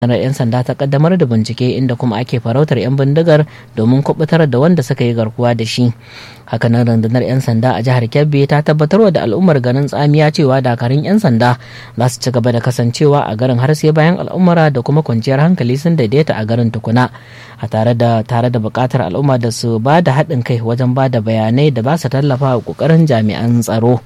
ranar 'yan sanda ta kaddamar da bincike inda kuma ake farautar 'yan bindigar domin kubutar da wanda suka yi garkuwa da shi hakanan rundunar 'yan sanda a jihar kebbi ta tabbatarwa da al'ummar garin tsamiya cewa dakarun 'yan sanda za su ci gaba da kasancewa a garin har sai bayan al'ummara da kuma kwanciyar hankali sun daidaita a garin tukuna a tare da tare da bukatar al'umma da su ba da haɗin kai wajen ba da bayanai da ba su tallafa wa ƙoƙarin jami'an tsaro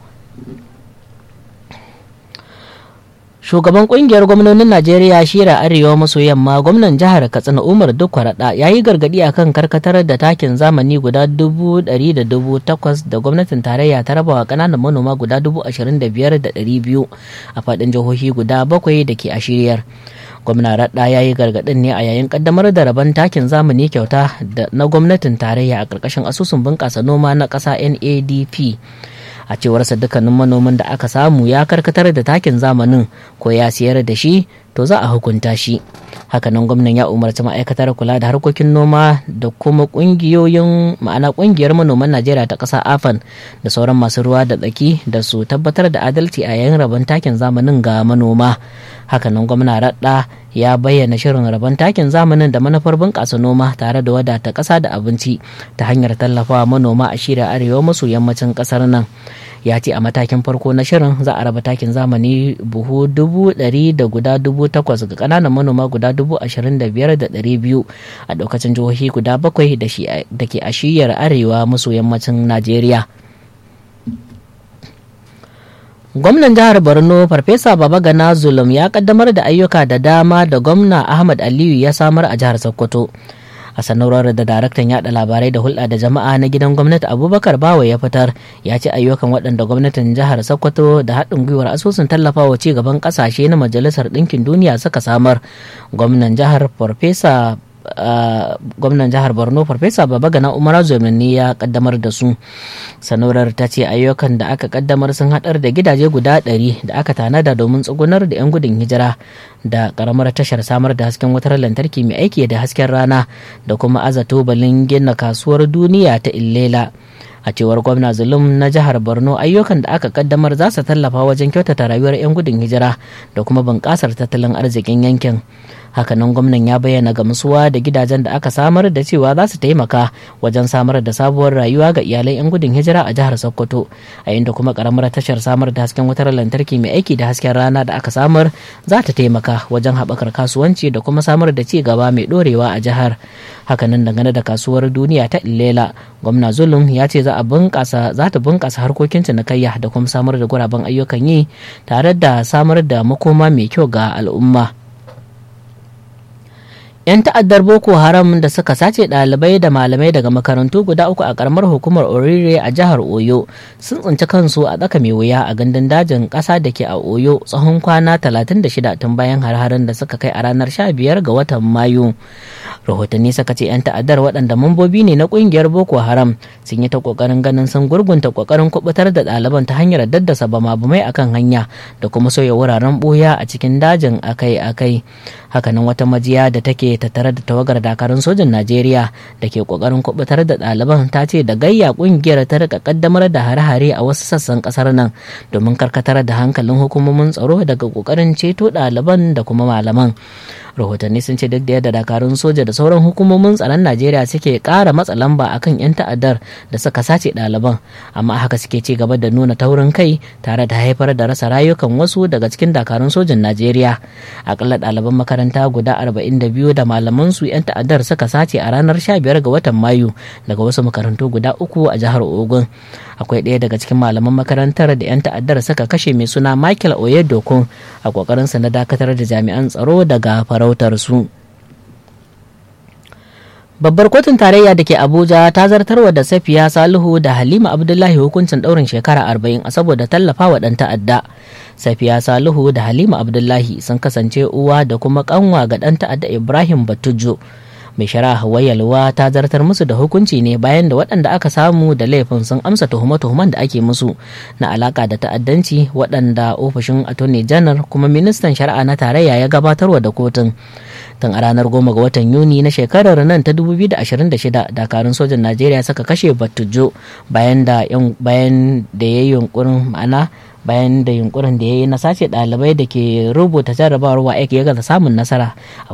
shugaban kungiyar gwamnonin najeriya shira arewa maso yamma gwamnan jihar katsina umar dukwarada ya yi gargadi akan karkatar da takin zamani guda dubu ɗari da dubu takwas da gwamnatin tarayya ta rabawa ƙananan manoma guda dubu ashirin da biyar da ɗari biyu a faɗin jihohi guda bakwai da ke a shiryar gwamna radda ya yi gargaɗin ne a yayin kaddamar da rabon takin zamani kyauta na gwamnatin tarayya a ƙarƙashin asusun bunƙasa noma na ƙasa nadp a cewarsa dukkanin manomin da aka samu ya karkatar da takin zamanin ko ya siyar da shi to za a hukunta shi hakanan gwamnan ya umarci ma'aikatar kula da harkokin noma da kuma kungiyoyin ma'ana kungiyar manoman najeriya ta ƙasa afan da sauran masu ruwa da tsaki da su tabbatar da adalci a yayin rabon takin zamanin ga manoma hakanan gwamna radda ya bayyana shirin rabon takin zamanin da manufar bunƙasa noma tare da wadata ƙasa da abinci ta hanyar tallafawa manoma a shirya arewa maso yammacin ƙasar nan ya ce a matakin farko na shirin za a raba takin zamani buhu dubu ɗari da guda dubu takwas ga ƙananan manoma guda dubu ashirin da biyar da ɗari biyu a ɗaukacin jihohi guda bakwai da ke a shiyar arewa maso yammacin najeriya gwamnan jihar borno farfesa babagana zulum ya kaddamar da ayyuka da dama da gwamna ahmad aliyu ya samar a jihar sokoto a sanarwar da daraktan yada labarai da hulɗa da jama'a na gidan gwamnati abubakar bawa ya fitar ya ce ayyukan waɗanda gwamnatin jihar sokoto da haɗin gwiwar asusun tallafawa ci gaban ƙasashe na majalisar ɗinkin duniya suka samar gwamnan jihar farfesa Uh, gwamnan jihar borno farfesa babagana umar ne ya kaddamar da su sanorar ta ce ayyukan da aka kaddamar sun hadar da gidaje guda ɗari da aka tanada domin tsugunar da 'yan gudun hijira da karamar tashar samar da hasken wutar lantarki mai aiki da hasken rana da kuma azato balin gina kasuwar duniya ta illela a cewar gwamna zulum na jihar borno ayyukan da aka kaddamar za su tallafa wajen kyautata rayuwar 'yan gudun hijira da kuma bunƙasar tattalin arzikin yankin hakanan gwamnan ya bayyana gamsuwa da gidajen da aka samar da cewa za su taimaka wajen samar da sabuwar rayuwa ga iyalai 'yan gudun hijira a jihar sokoto a inda kuma karamar tashar samar da hasken wutar lantarki mai aiki da hasken rana da aka samar za ta taimaka wajen haɓakar kasuwanci da kuma samar da ci gaba mai ɗorewa a jihar hakanan dangane da kasuwar duniya ta illela gwamna zulum ya ce za a bunƙasa za ta bunƙasa harkokin cinikayya da kuma samar da guraben ayyukan yi tare da samar da makoma mai kyau ga al'umma 'yan ta'addar boko haram da suka sace ɗalibai da malamai daga makarantu guda uku a karamar hukumar orire a jihar oyo sun tsinci kansu a tsaka mai wuya a gandun dajin ƙasa da ke a oyo tsawon kwana 36 tun bayan har-haren da suka kai a ranar 15 ga watan mayu rahotanni suka ce 'yan ta'addar waɗanda mambobi ne na ƙungiyar boko haram sun yi ta ƙoƙarin ganin sun gurgunta ƙoƙarin kubutar da ɗaliban ta hanyar daddasa bama-bamai akan hanya da kuma sauya wuraren ɓuya a cikin dajin akai-akai hakanan wata majiya da take tattare da tawagar dakarun sojin najeriya da ke kokarin kubutar da ɗaliban ta ce da gayya kungiyar ta rika kaddamar da hare-hare a wasu sassan kasar nan domin karkatar da hankalin hukumomin tsaro daga kokarin ceto ɗaliban da kuma malaman rahotanni sun ce duk da yadda dakarun soja da sauran hukumomin tsaron najeriya suke ƙara matsa lamba akan 'yan ta'addar da suka sace ɗaliban amma haka suke ci gaba da nuna taurin kai tare da haifar da rasa rayukan wasu daga cikin dakarun sojin najeriya akalla ɗaliban makaranta guda 42 da malaman su 'yan ta'addar suka sace a ranar 15 ga watan mayu daga wasu makarantu guda uku a jihar ogun akwai ɗaya daga cikin malaman makarantar da 'yan ta'addar suka kashe mai suna michael oyedokun a ƙoƙarinsa na dakatar da jami'an tsaro daga farautar su babbar kotun tarayya da ke abuja ta zartarwa da safiya salihu da halima abdullahi hukuncin ɗaurin shekara arba'in a saboda tallafa wa ɗan ta'adda safiya salihu da halima abdullahi sun kasance uwa da kuma kanwa ga ɗan ta'adda ibrahim batujo mai shari'a wayalwa ta zartar musu da hukunci ne bayan da waɗanda aka samu da laifin sun amsa tuhume-tuhumen da ake musu na alaka da ta'addanci waɗanda ofishin attorney janar kuma ministan shari'a na tarayya ya gabatarwa da kotun tun a ranar goma ga watan yuni na shekarar nan ta 2026 dakarun sojan najeriya suka kashe batujo bayan da bayan da ya yi yunkurin ma'ana bayan da yunkurin da ya yi na sace ɗalibai da ke rubuta jarrabawar wa ya gaza samun nasara